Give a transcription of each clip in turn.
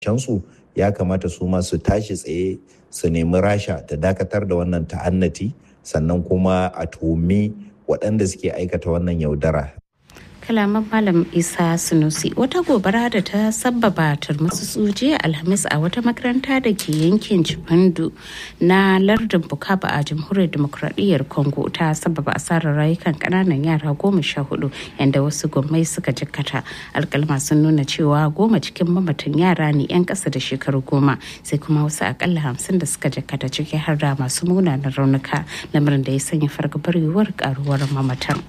su ya kamata su ma su tashi tsaye su nemi rasha ta dakatar da wannan ta'annati sannan kuma a tuhumi waɗanda suke aikata wannan yaudara kalaman malam isa sunusi wata gobara da ta sabbaba turmusu jiya alhamis a wata makaranta da ke yankin jibandu na lardin bukaba a jamhuriyar demokradiyyar congo ta sabbaba asarar rayukan kananan yara goma sha hudu yadda wasu gwamnati suka jikkata alkalma sun nuna cewa goma cikin mamatan yara ne yan kasa da shekaru goma sai kuma wasu akalla hamsin da suka jikkata ciki har da masu munanan raunuka lamarin da ya sanya fargabar yiwuwar karuwar mamatan.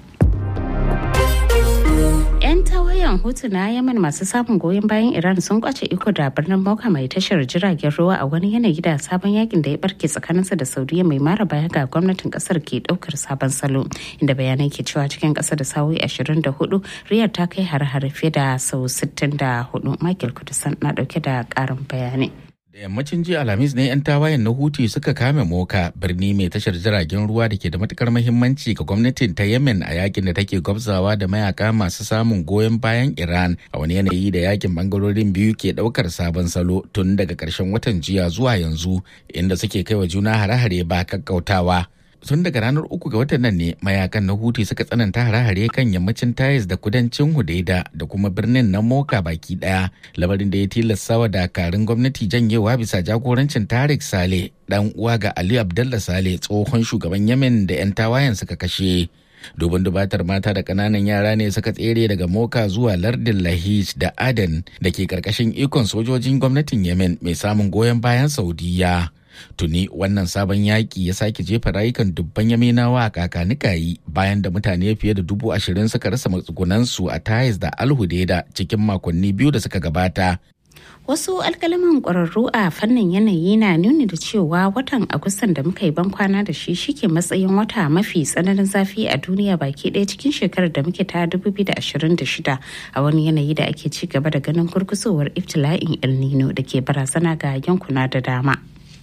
'yan tawayen hutu na yaman masu samun goyon bayan iran sun kwace iko da birnin moka mai tashar jiragen ruwa a wani yanayi da sabon yakin da ya barke tsakaninsa da saudiya mai mara baya ga gwamnatin kasar ke daukar sabon salo inda bayanai ke cewa cikin kasa da sauyi 24 riyar ta kai har-har fiye da sau 64 michael kudusan na dauke da karin bayanai Da yammacin jiya Alhamis ne 'yan tawayen na Huti suka kame Moka birni mai tashar jiragen ruwa da ke da matukar mahimmanci ga gwamnatin ta Yemen a yakin da take gwabzawa da mayaka masu samun goyon bayan Iran a wani yanayi da yakin bangarorin biyu ke daukar sabon salo tun daga karshen watan jiya zuwa yanzu inda suke kai wa juna hare-hare ba kakkautawa. tun daga ranar uku ga watan nan ne mayakan na huti suka tsananta hare-hare kan yammacin tayis da kudancin hudaida da kuma birnin na moka baki daya lamarin da ya tilasta wa dakarun gwamnati janyewa bisa jagorancin tarik sale dan uwa ga ali abdullah sale tsohon shugaban yemen da 'yan tawayen suka kashe dubin dubatar mata da kananan yara ne suka tsere daga moka zuwa lardin lahij da aden da ke karkashin ikon sojojin gwamnatin yemen mai samun goyon bayan saudiya tuni wannan sabon yaƙi ya sake jefa rayukan dubban yaminawa a kakanikayi bayan da mutane fiye da dubu ashirin suka rasa matsugunansu a tayis da alhudeda cikin makonni biyu da suka gabata wasu alkalaman ƙwararru a fannin yanayi na nuni da cewa watan agustan da muka yi ban kwana da shi shike matsayin wata mafi tsananin zafi a duniya baki ɗaya cikin shekarar da muke ta 2026 a wani yanayi da ake ci gaba da ganin gurgusowar iftila'in el nino da ke barazana ga yankuna da dama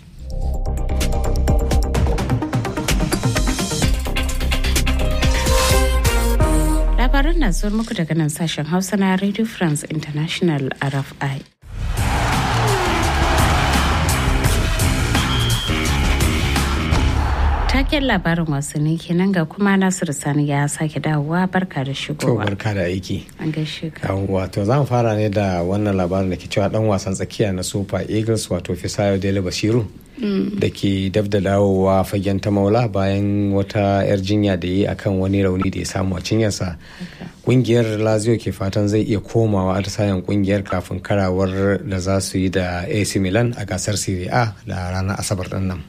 labaran na zuwa muku daga nan sashen hausa na radio france international rfi taken labarin wasanni kenan ga kuma nasiru sani ya sake dawowa barka da To shigowa barka da aiki. an gaishe ka Wato za mu fara ne da wannan labarin da ke cewa dan wasan tsakiya na Super Eagles wato Fisayo Dele Basiru da ke dab da dawowa fagen ta maula bayan wata 'yar jinya da yi akan wani rauni da ya samu a cinyarsa. Kungiyar Lazio ke fatan zai iya komawa atisayen kungiyar kafin karawar da za su yi da AC Milan a gasar Serie A da ranar Asabar din nan.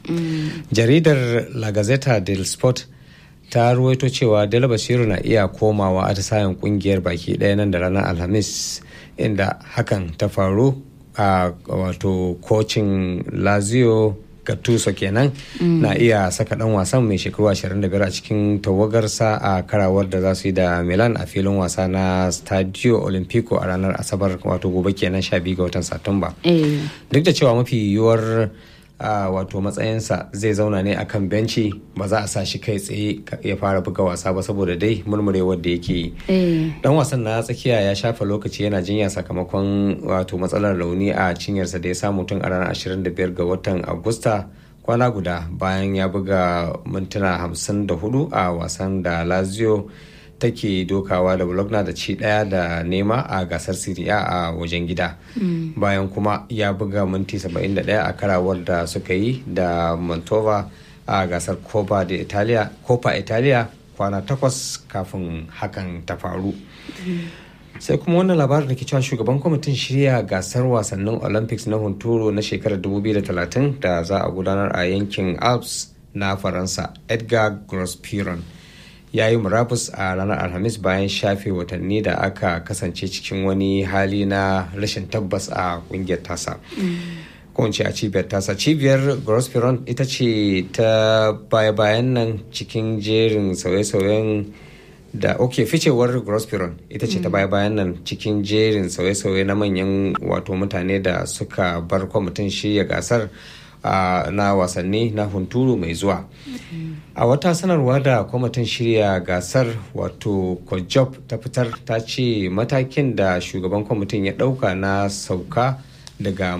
Jaridar La Gazzetta del Sport ta ruwaito cewa Dela Basiru na iya komawa atisayen kungiyar baki ɗaya nan da ranar Alhamis inda hakan ta faru a wato kocin Lazio Gattuso kenan na iya saka dan wasan mai shekaru 25 a cikin tawagarsa a karawar da za su yi da Milan a filin wasa na Stadio Olimpico a ranar Asabar wato gobe kenan 12 ga watan Satumba. eh duk da cewa mafi yiwuwar a wato matsayinsa zai zauna ne akan benci ba za a sa shi kai tsaye ka- ya fara buga wasa ba saboda dai murmurewar da yake yi eh dan wasan na tsakiya ya shafa lokaci yana jinya sakamakon wato matsalar rauni a cinyarsa da ya samu tun a ranar 25 ga watan agusta kwana guda bayan ya buga mintuna 54 a wasan da lazio take dokawa da bologna da ci daya da nema a gasar Serie A a wajen gida bayan kuma ya buga minti 71 a karawar da suka yi da mantova a gasar copa da italia copa italia kwana takwas kafin hakan ta faru sai kuma wannan labarin da ke cewa shugaban kwamitin shirya gasar wasannin olympics na hunturu na shekarar 2030 da za a gudanar a yankin alps na faransa edgar grospiron ya yi murabus a ranar alhamis bayan shafe watanni da aka kasance cikin wani hali na rashin tabbas a kungiyar tasa ko in ce a cibiyar tasa cibiyar grospiron ita ce ta baya-bayan nan cikin jerin sauye-sauyen da ok ficewar grospiron ita ce ta baya-bayan nan cikin jerin sauye-sauye na manyan wato mutane da suka bar kwamitin shirya gasar uh, na wasanni na hunturu mai zuwa a wata sanarwa da kwamitin shirya gasar wato kojob ta fitar ta ce matakin da shugaban kwamitin ya dauka na sauka daga